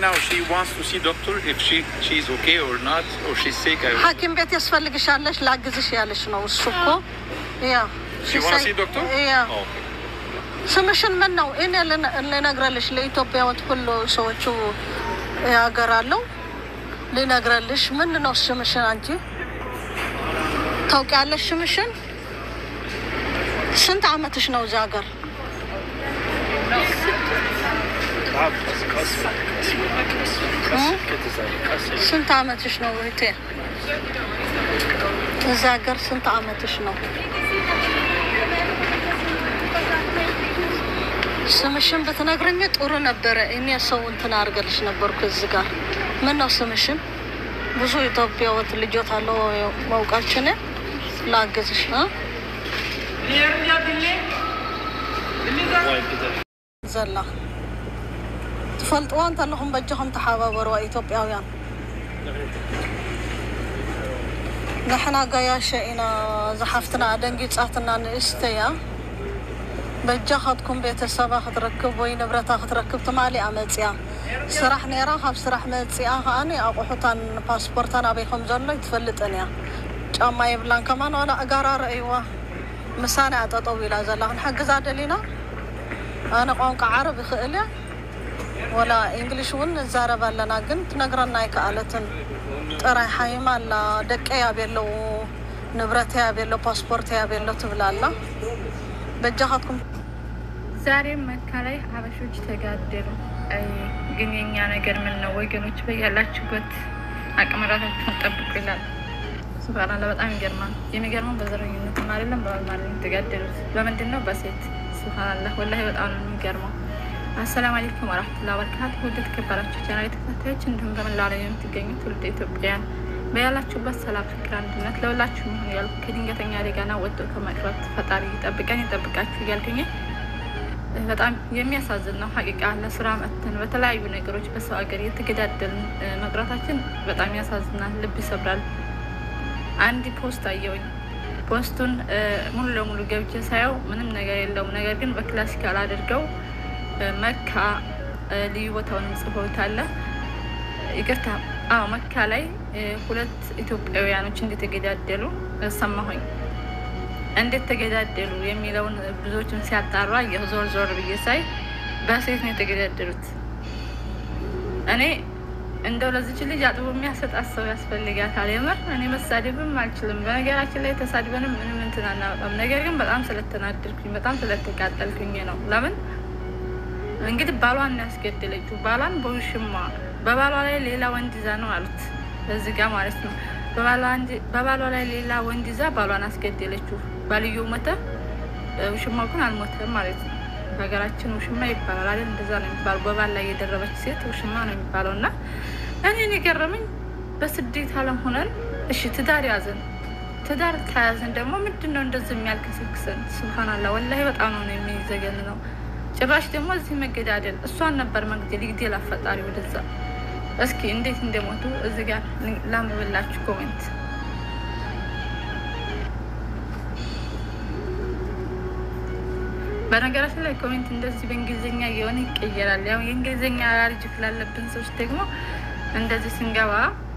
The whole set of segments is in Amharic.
now she wants to see doctor if she she's okay or not or she's sick. I, ሐኪም ቤት ያስፈልግሻለሽ ላግዝሽ ያለሽ ነው እሱ እኮ ያ she wanna see doctor? ያ Oh. ስምሽን ምን ነው? እኔ ልን- ልነግረልሽ ለኢትዮጵያዎች ሁሉ ሰዎቹ ያገራለሁ ልነግረልሽ። ምን ነው ስምሽን? አንቺ ታውቂያለሽ ስምሽን? ስንት አመትሽ ነው እዚህ ሀገር? ስንት አመትሽ ነው እህቴ? እዚህ ሀገር ስንት አመትሽ ነው? ስምሽን ብትነግረኝ ጥሩ ነበረ። እኔ ሰው እንትን አድርገልሽ ነበርኩ እዚህ ጋር። ምን ነው ስምሽን? ብዙ ኢትዮጵያወት ልጆት አለው መውቃችን ላግዝሽ እ? ዘላ ትፈልጥዋ እንተለኹም በጃኹም ተሓባበርዋ ኢትዮጵያውያን ንሕና ጋያሸ ኢና ዝሓፍትና ደንጊፃትና ንእስተያ በጃኻትኩም ቤተሰባ ክትረክብ ወይ ንብረታ ክትረክብ ትማሊኣ መፅያ ስራሕ ነራ ካብ ስራሕ መፅኣ ከዓኒ ኣቑሑታን ፓስፖርታን ኣበይኩም ዘሎ ይትፈልጥን እያ ጫማ የብላን ከማን ዋላ እጋራ ረእይዋ ምሳና እያ ጠጠው ኢላ ዘላ ክንሕግዛ ደሊና ኣነ ቋንቋ ዓረብ ይኽእል እያ ወላ እንግሊሽ እውን ንዛረብ ኣለና ግን ትነግረና ኣይከኣለትን ጥራይ ሓይማ ኣላ ደቀ ያቤለው ንብረት ያቤለው ፓስፖርት ያቤለው ትብላ ኣላ በጃኻትኩም ዛሬም መካ ላይ ሀበሾች ተጋደሉ። አይ ግን የኛ ነገር ምን ነው ወገኖች፣ በያላችሁበት አቅምራታችሁን ጠብቁ ይላል። ሱብሃናላ በጣም ይገርማል። የሚገርመው በዘረኝነትም አይደለም በባል ማለት የተጋደሉት በምንድን ነው? በሴት ሱብሃናላ ወላሂ በጣም ነው የሚገርመው። አሰላሙ አለይኩም ወራህመቱላሂ ወበረካቱ። ውድ የተከበራችሁ ቻናል ተከታታዮች እንዲሁም በመላው ዓለም የምትገኙ ትውልደ ኢትዮጵያውያን በያላችሁበት ሰላም፣ ፍቅር፣ አንድነት ለሁላችሁ ይሁን እያልኩ ከድንገተኛ አደጋና ወጥቶ ከመቅረት ፈጣሪ ይጠብቀን ይጠብቃችሁ እያልኩኝ በጣም የሚያሳዝን ነው። ሀቂቃ ለስራ መጥተን በተለያዩ ነገሮች በሰው ሀገር የተገዳደልን መቅረታችን በጣም ያሳዝናል፣ ልብ ይሰብራል። አንድ ፖስት አየውኝ። ፖስቱን ሙሉ ለሙሉ ገብቼ ሳየው ምንም ነገር የለውም። ነገር ግን በክላሲካል አድርገው መካ ልዩ ቦታውንም ጽፈውታል። ይቅርታ፣ አዎ መካ ላይ ሁለት ኢትዮጵያውያኖች እንደተገዳደሉ ሰማሁኝ። እንዴት ተገዳደሉ የሚለውን ብዙዎችም ሲያጣሩ አየሁ። ዞር ዞር ብዬ ሳይ በሴት ነው የተገዳደሉት። እኔ እንደው ለዚች ልጅ አጥቦ የሚያሰጣት ሰው ያስፈልጋታል። የምር እኔ መሳደብም አልችልም። በነገራችን ላይ ተሳድበንም ምንም እንትን አናወጣም። ነገር ግን በጣም ስለተናደድኩኝ በጣም ስለተቃጠልኩኝ ነው። ለምን እንግዲህ ባሏን ያስገደለችው ባሏን በውሽማ በባሏ ላይ ሌላ ወንድ ይዛ ነው አሉት እዚህ ጋር ማለት ነው። በባሏ ላይ ሌላ ወንድ ይዛ ባሏን አስገደለችው። ባልየው ሞተ፣ ውሽማው ግን አልሞተም ማለት ነው። በሀገራችን ውሽማ ይባላል አይደል? እንደዛ ነው የሚባለው። በባል ላይ የደረበች ሴት ውሽማ ነው የሚባለው። እና እኔን የገረመኝ በስደት ዓለም ሆነን እሺ ትዳር ያዘን፣ ትዳር ተያዘን ደግሞ ምንድን ነው እንደዚህ የሚያልከሰክሰን? ስብሀናላ ወላሂ በጣም ነው የሚዘገን ነው። ጭራሽ ደግሞ እዚህ መገዳደል እሷን ነበር መግደል ይግደል አፈጣሪ ወደዛ እስኪ እንዴት እንደሞቱ እዚህ ጋር ላንብብላችሁ ኮሜንት። በነገራችን ላይ ኮሜንት እንደዚህ በእንግሊዝኛ እየሆነ ይቀየራል። ያው የእንግሊዝኛ አላርጅ ስላለብን ሰዎች ደግሞ እንደዚህ ስንገባ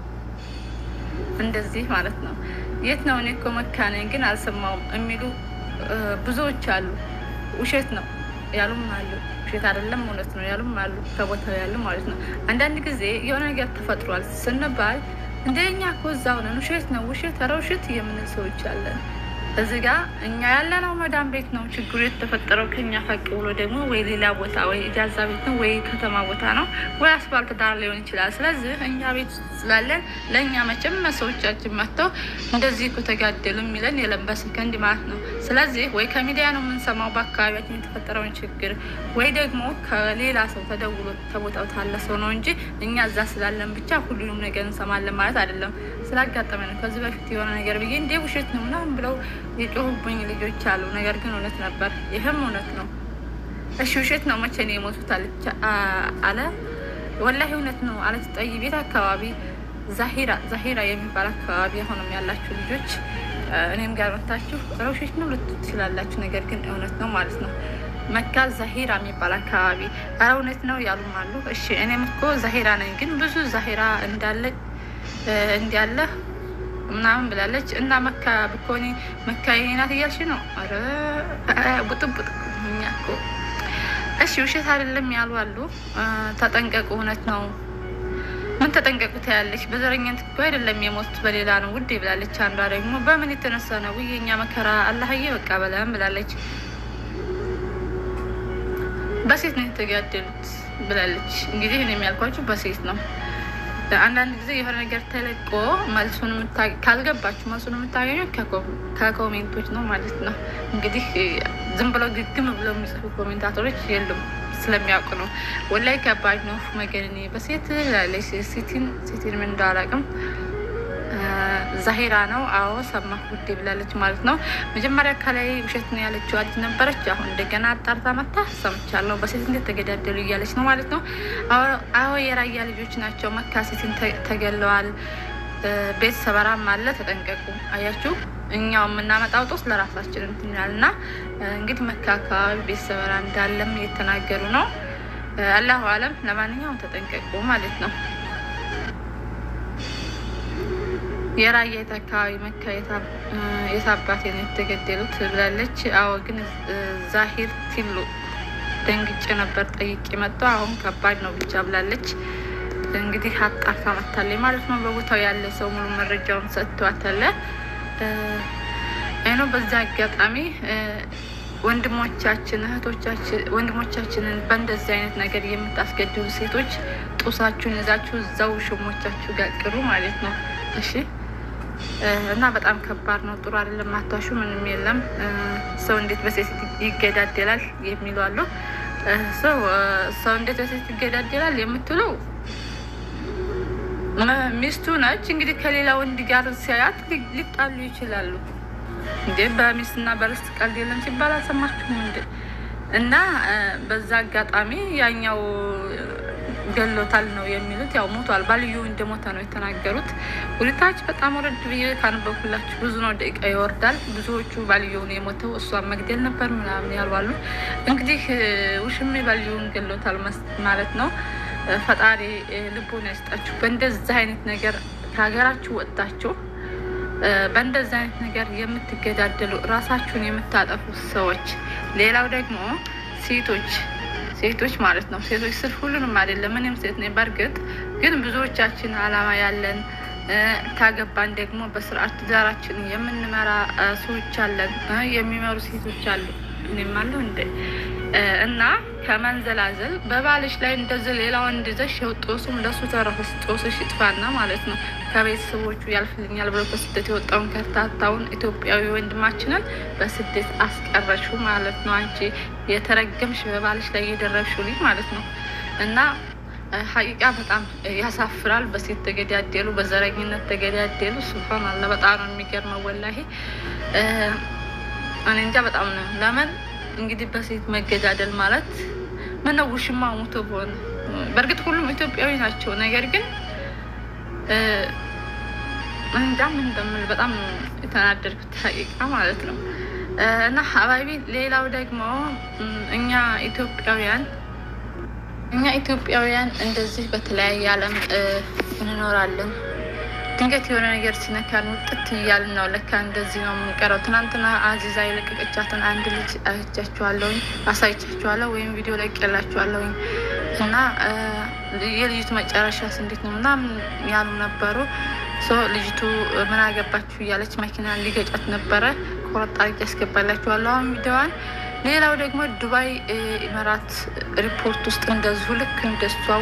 እንደዚህ ማለት ነው። የት ነው? እኔ እኮ መካ ነኝ ግን አልሰማውም የሚሉ ብዙዎች አሉ። ውሸት ነው ያሉም አሉ። ውሸት አይደለም እውነት ነው ያሉም አሉ። ከቦታው ያሉ ማለት ነው። አንዳንድ ጊዜ የሆነ ነገር ተፈጥሯል ስንባል እንደኛ እኮ እዛው ነን፣ ውሸት ነው ውሸት፣ ኧረ ውሸት የምንል ሰዎች አለን። እዚህ ጋ እኛ ያለነው መዳም ቤት ነው። ችግሩ የተፈጠረው ከኛ ፈቅ ብሎ ደግሞ ወይ ሌላ ቦታ ወይ ኢጃዛ ቤት ነው ወይ ከተማ ቦታ ነው ወይ አስፋልት ዳር ሊሆን ይችላል። ስለዚህ እኛ ቤት ውስጥ ስላለን ለእኛ መቼም ሰዎቻችን መጥተው እንደዚህ እኮ ተጋደሉ የሚለን የለም በሰከንድ ማለት ነው። ስለዚህ ወይ ከሚዲያ ነው የምንሰማው በአካባቢያችን የተፈጠረውን ችግር ወይ ደግሞ ከሌላ ሰው ተደውሎ ተቦታው ታለ ሰው ነው እንጂ እኛ እዛ ስላለን ብቻ ሁሉንም ነገር እንሰማለን ማለት አይደለም። ስላጋጠመ ነው። ከዚህ በፊት የሆነ ነገር ብዬ እንዴ ውሸት ነው ምናምን ብለው የጮሁብኝ ልጆች አሉ። ነገር ግን እውነት ነበር። ይህም እውነት ነው። እሺ ውሸት ነው መቼ ነው የሞቱት አለ። ወላሂ እውነት ነው አለች። ጠይ ቤት አካባቢ ዛሂራ ዛሂራ የሚባል አካባቢ አሁንም ያላችሁ ልጆች እኔም ጋር መታችሁ ውሸት ነው ልትሉ ትችላላችሁ። ነገር ግን እውነት ነው ማለት ነው። መካ ዛሂራ የሚባል አካባቢ። ኧረ እውነት ነው ያሉም አሉ። እሺ እኔም እኮ ዛሂራ ነኝ፣ ግን ብዙ ዛሂራ እንዳለ እንዲያለ ምናምን ብላለች። እና መካ ብኮኒ መካ የኔ ናት እያልሽ ነው? ኧረ ቡጥቡጥ እኛ እኮ እሺ ውሸት አይደለም ያሉ አሉ። ተጠንቀቁ፣ እውነት ነው። ምን ተጠንቀቁ ትያለች። በዘረኝነት እኮ አይደለም የሞቱት በሌላ ነው ውዴ ብላለች። አንዷ ደግሞ በምን የተነሳ ነው ውይ የኛ መከራ አላህዬ በቃ በለም ብላለች። በሴት ነው የተጋደሉት ብላለች። እንግዲህ እኔ የሚያልኳችሁ በሴት ነው። አንዳንድ ጊዜ የሆነ ነገር ተለቆ መልሱን ካልገባችሁ መልሱን የምታገኙት ከኮሜንቶች ነው ማለት ነው። እንግዲህ ዝም ብለው ግግም ብለው የሚጽፉ ኮሜንታተሮች የሉም ስለሚያውቁ ነው። ወላይ ከባድ ነው መገን በሴት ላለች ሴቲን ሴቲን ምን እንዳላቅም ዛሂራ ነው። አዎ ሰማሁ ውዴ ብላለች ማለት ነው። መጀመሪያ ከላይ ውሸት ነው ያለችው አዲስ ነበረች። አሁን እንደገና አጣርታ መታ ሰምቻለሁ በሴት እንዴት ተገዳደሉ እያለች ነው ማለት ነው። አዎ የራያ ልጆች ናቸው። መካ ሴትን ተገለዋል። ቤት ሰበራም አለ። ተጠንቀቁ። አያችሁ እኛው የምናመጣው ጦስ ለራሳችን እንትን ይላል እና እንግዲህ መካ አካባቢ ቤት ሰበራ እንዳለም እየተናገሩ ነው። አላሁ አለም። ለማንኛውም ተጠንቀቁ ማለት ነው። የራየት አካባቢ መካ የታባቴ ነው የተገደሉት ብላለች። አዎ ግን ዛሂር ቲሉ ደንግጬ ነበር ጠይቄ መጣ። አሁን ከባድ ነው ብቻ ብላለች። እንግዲህ አጣርታ መታለች ማለት ነው። በቦታው ያለ ሰው ሙሉ መረጃውን ሰጥቷታል። አይኖ በዛ አጋጣሚ ወንድሞቻችን እህቶቻችን ወንድሞቻችንን በእንደዚህ አይነት ነገር የምታስገድሉ ሴቶች ጡሳችሁን ይዛችሁ እዛው ሽሞቻችሁ ጋር ቅሩ ማለት ነው። እሺ እና በጣም ከባድ ነው። ጥሩ አይደለም። አታሹ ምንም የለም። ሰው እንዴት በሴት ይገዳደላል የሚሉ አሉ። ሰው እንዴት በሴት ይገዳደላል የምትለው ሚስቱ ነች። እንግዲህ ከሌላ ወንድ ጋር ሲያያት ሊጣሉ ይችላሉ። እንዴ በሚስትና በርስት ቀልድ የለም ሲባል አልሰማችሁም እንዴ? እና በዛ አጋጣሚ ያኛው ገሎታል ነው የሚሉት። ያው ሞቷል፣ ባልዩ እንደሞተ ነው የተናገሩት። ሁለታች በጣም ወረድ ብዬ ካነበብኩላችሁ ብዙ ነው ደቂቃ ይወርዳል። ብዙዎቹ ባልየውን የሞተው እሷን መግደል ነበር ምናምን ያልባሉ። እንግዲህ ውሽሜ ባልየውን ገሎታል ማለት ነው። ፈጣሪ ልቦና ይስጣችሁ። በእንደዚህ አይነት ነገር ከሀገራችሁ ወጥታችሁ በእንደዚህ አይነት ነገር የምትገዳደሉ ራሳችሁን የምታጠፉ ሰዎች፣ ሌላው ደግሞ ሴቶች ሴቶች ማለት ነው። ሴቶች ስል ሁሉንም አይደለም፣ እኔም ሴት ነኝ። በእርግጥ ግን ብዙዎቻችን አላማ ያለን ካገባን ደግሞ በስርዓት ትዳራችን የምንመራ ሰዎች አለን፣ የሚመሩ ሴቶች አሉ። እኔም አለሁ እንደ እና ከመንዘላዘል በባልሽ ላይ እንደዚህ ሌላ ወንድ ይዘሽ ይኸው ጦሱም ለሱ ተረፈስ ጦስሽ ይጥፋና ማለት ነው። ከቤተሰቦቹ ያልፍልኛል ብሎ በስደት የወጣውን ከርታታውን ኢትዮጵያዊ ወንድማችንን በስደት አስቀረሹ ማለት ነው። አንቺ የተረገምሽ በባልሽ ላይ የደረብሽው ልጅ ማለት ነው እና ሀቂቃ በጣም ያሳፍራል። በሴት ተገዳደሉ፣ በዘረኝነት ተገዳደሉ። ሱብሃን አላ በጣም ነው የሚገርመው ወላሂ እኔ እንጃ በጣም ነው። ለምን እንግዲህ በሴት መገዳደል ማለት ምነው ውሽማ ሞቶ በሆነ በእርግጥ ሁሉም ኢትዮጵያዊ ናቸው። ነገር ግን እንጃ ምን እንደምል በጣም የተናደድኩት ሀቂቃ ማለት ነው። እና ሀባቢ ሌላው ደግሞ እኛ ኢትዮጵያውያን እኛ ኢትዮጵያውያን እንደዚህ በተለያየ ዓለም እንኖራለን። ድንገት የሆነ ነገር ሲነካን ውጥት እያልን ነው። ለካ እንደዚህ ነው የምንቀረው። ትናንትና አዚዛ የለቀቀቻትን አንድ ልጅ አይቻችኋለሁኝ፣ አሳይቻችኋለሁ ወይም ቪዲዮ ለቅቄላችኋለሁኝ እና የልጅቱ መጨረሻስ እንዴት ነው ምናምን ያሉ ነበሩ። ልጅቱ ምን አገባችሁ እያለች መኪና ሊገጫት ነበረ። ቆረጣ አድርጌ ያስገባላችኋለሁ አሁን ቪዲዮዋን። ሌላው ደግሞ ዱባይ ኢመራት ሪፖርት ውስጥ እንደዚሁ ልክ እንደሷው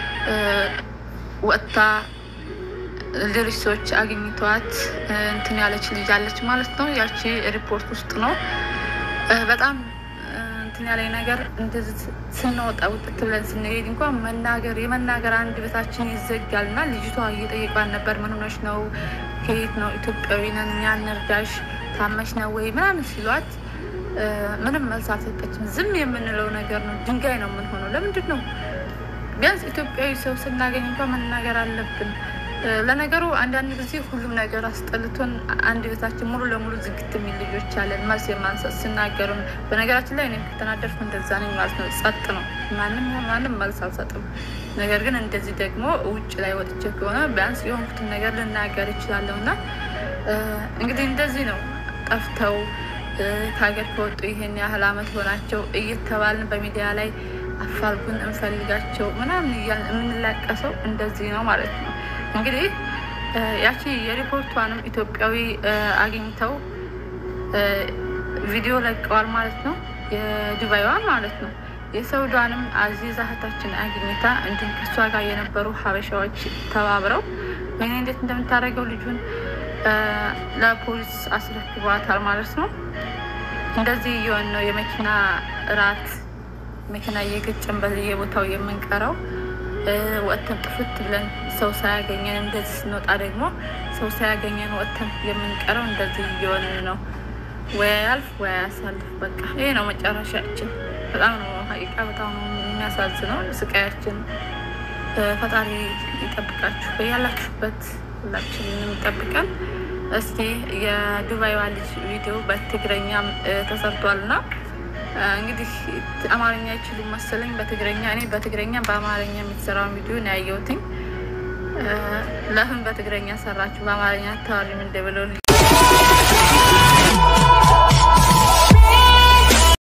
ወጥታ ሌሎች ሰዎች አግኝተዋት እንትን ያለች ልጅ አለች ማለት ነው። ያቺ ሪፖርት ውስጥ ነው። በጣም እንትን ያለኝ ነገር እንደዚህ ስንወጣ ውጥት ብለን ስንሄድ እንኳን መናገር የመናገር አንድ ቤታችን ይዘጋል እና ልጅቷ እየጠየቋን ነበር። ምን ሆነሽ ነው? ከየት ነው? ኢትዮጵያዊ ነን እኛ እንርዳሽ፣ ታመሽ ነው ወይ ምናምን ሲሏት ምንም መልስ አልሰጠችም። ዝም የምንለው ነገር ነው። ድንጋይ ነው የምንሆነው። ለምንድን ነው ቢያንስ ኢትዮጵያዊ ሰው ስናገኝ እንኳን መናገር አለብን። ለነገሩ አንዳንድ ጊዜ ሁሉም ነገር አስጠልቶን አንድ ቤታችን ሙሉ ለሙሉ ዝግት የሚል ልጆች አለን። መልስ የማንሰጥ ሲናገሩን፣ በነገራችን ላይ እኔም ከተናደድኩ እንደዛ ነኝ ማለት ነው። ጸጥ ነው፣ ማንም ይሁን ማንም መልስ አልሰጥም። ነገር ግን እንደዚህ ደግሞ ውጭ ላይ ወጥቼ ከሆነ ቢያንስ የሆንኩትን ነገር ልናገር ይችላለሁ እና እንግዲህ እንደዚህ ነው ጠፍተው ከሀገር ከወጡ ይሄን ያህል አመት ሆናቸው እየተባልን በሚዲያ ላይ አፋልጉን እንፈልጋቸው ምናምን እያልን የምንላቀሰው እንደዚህ ነው ማለት ነው። እንግዲህ ያቺ የሪፖርቷንም ኢትዮጵያዊ አግኝተው ቪዲዮ ለቀዋል ማለት ነው። የዱባይዋን ማለት ነው። የሰውዷንም አዚዛ እህታችን አግኝታ እንዲሁም ከሷ ጋር የነበሩ ሀበሻዎች ተባብረው ወይኔ እንዴት እንደምታደርገው ልጁን ለፖሊስ አስረክቧታል ማለት ነው። እንደዚህ እየሆን ነው የመኪና እራት መኪና እየገጨን በየቦታው የምንቀረው ወጥተን ጥፍት ብለን ሰው ሳያገኘን እንደዚህ ስንወጣ ደግሞ ሰው ሳያገኘን ወጥተን የምንቀረው እንደዚህ እየሆን ነው። ወይ ያልፍ ወይ ያሳልፍ። በቃ ይሄ ነው መጨረሻችን። በጣም ነው ሀቂቃ፣ በጣም ነው የሚያሳዝነው ስቃያችን። ፈጣሪ ይጠብቃችሁ በያላችሁበት፣ ሁላችንንም ይጠብቀን። እስኪ የዱባይዋ ልጅ ቪዲዮ በትግረኛም ተሰርቷል እና እንግዲህ አማርኛ አይችሉም መሰለኝ በትግረኛ እኔ በትግረኛ በአማርኛ የሚሰራውን ቪዲዮ ነው ያየሁትኝ። ለምን በትግረኛ ሰራችሁ በአማርኛ ተዋሪም እንደብለው